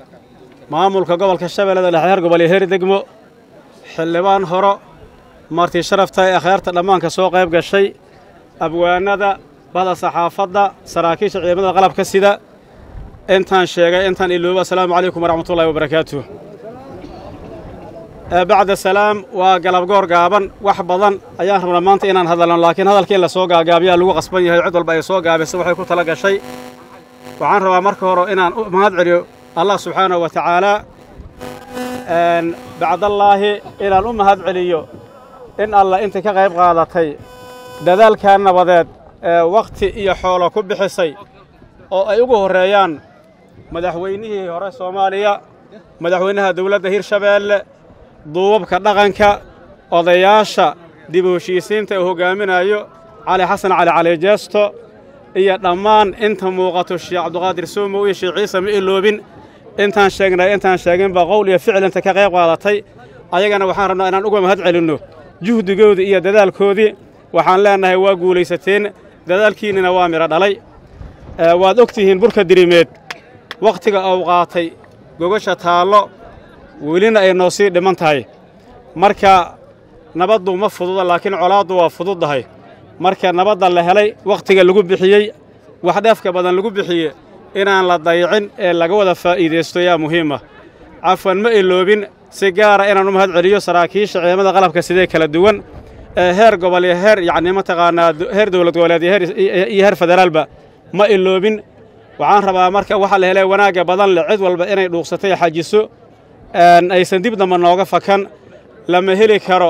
maamulka gobolka shabeellada dhexe heer gobol iyo heer degmo xildhibaan horo marti sharafta ee akhyaarta dhammaanka soo qayb gashay abwaanada bada saxaafadda saraakiisha ciidamada qalabka sida intaan sheegay intaan ilooba assalaamu calaykum waraxmatullahi wabarakaatuh bacda salaam waa galabgoor gaaban wax badan ayaan rabnaa maanta inaan hadalno laakiin hadalka in la soo gaagaabiyaa lagu qasban yahay cid walba ay soo gaabisa waxay ku tala gashay waxaan rabaa marka hore inaan u mahad celiyo allah subxaanahu wa tacaalaa bacdallaahi inaan u mahad celiyo in alla intii ka qayb qaadatay dadaalkaa nabadeed ee wakhti iyo xoolo ku bixisay oo ay ugu horreeyaan madaxweynihii hore soomaaliya madaxweynaha dawladda hirshabeelle duubabka dhaqanka odayaasha dib u heshiisiinta uu hoggaaminayo cali xasan cali cali jeesto iyo dhammaan inta muuqato sheekh cabduqaadir suumow iyo sheekh ciise ma iloobin intaan sheegnay intaan sheeginba qowl iyo ficil inta ka qayb qaadatay ayagana waxaan rabnaa inaan uga mahad celinno juhdigoodii iyo dadaalkoodii waxaan leennahay waa guulaysateen dadaalkiinnina waa midho dhalay waad og tihiin burka dirimeed wakhtiga uu qaatay gogasha taallo welina ay noo sii dhiman tahay marka nabaddu ma fududa laakiin colaaddu waa fududdahay marka nabadda la helay wakhtiga lagu bixiyey wax dheefka badan lagu bixiye inaan la dayicin ee laga wada faa'iidaysto yaa muhiima cafwan ma iloobin si gaara inaan u mahad celiyo saraakiisha ciidamada qalabka sidee kala duwan ee heer gobol iyo heer yacni mataqaanaa heer dowlad goboleed iyo heer federaalba ma iloobin waxaan rabaa marka waxa la helay wanaagga badan leh cid walba inay dhuuqsatay xajiso aysan dib damba nooga fakan lama heli karo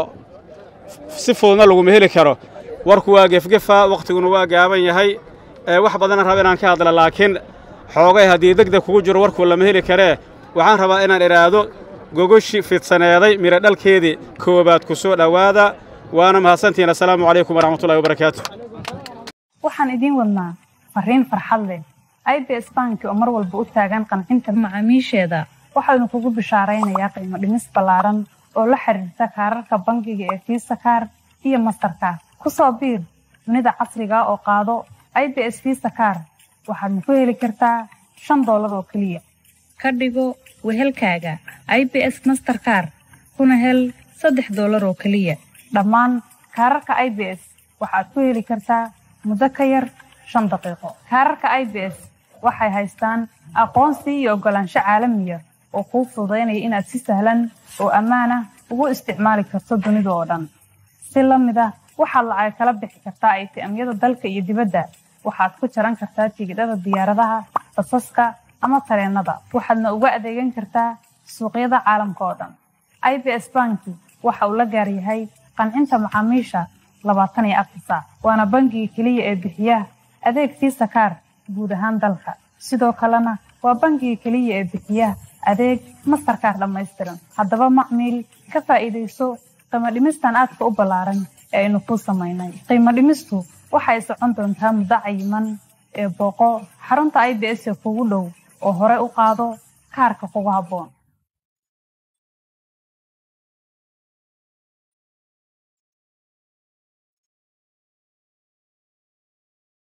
si fududna laguma heli karo warku waa gefgefa wakhtiguna waa gaaban yahay wax badanna raba inaan ka hadla laakiin xoogay haddii degdeg kugu jiro warku lama heli karee waxaan rabaa inaan idhaahdo gogoshi fidsaneeday midho dhalkeedii koowaad ku soo dhowaada waana mahadsantihiin assalaamu calaykum waraxmatullahi wabarakaatu waxaan idiin wadnaa fariin farxad leh i b s banki oo mar walba u taagan qancinta macaamiisheeda waxaanu kugu bishaaraynayaa qiimo dhimis ballaaran oo la xiriirta kaararka bangiga ee fiisa kaar iyo mastarkaar ku soo biir dunida casriga oo qaado i b s fiisa kaar waxaadna ku heli kartaa shan doolar oo keliya ka dhigo wehelkaaga i b s masterkaar kuna hel saddex doolar oo keliya dhammaan kaararka i b s waxaad ku heli kartaa muddo ka yar shan daqiiqo kaararka i b s waxay haystaan aqoonsi iyo oggolaansho caalamiya oo kuu fududaynaya inaad si sahlan oo ammaanah ugu isticmaali karto dunida oo dhan si la mid ah waxaad lacag kala bixi kartaa aytiamyada dalka iyo dibadda waxaad ku jaran kartaa tigidhada diyaaradaha basaska ama tareennada waxaadna uga adeegan kartaa suuqyada caalamka oo dhan i b s banki waxa uu la gaar yahay qancinta macaamiisha labaatan iyo afar saac waana bangiga keliya ee bixiya adeeg fiisa kaar guud ahaan dalka sidoo kalena waa bangiga keliya ee bixiya adeeg mastarkaar dhammaystiran haddaba macmiil ka faa'iidayso qiimo dhimistan aadka u ballaaran ee aynu kuu samaynay qiimo dhimistu waxay socon doontaa muddo cayiman ee booqo xarunta i b s ee kugu dhow oo hore u qaado kaarka kugu habboon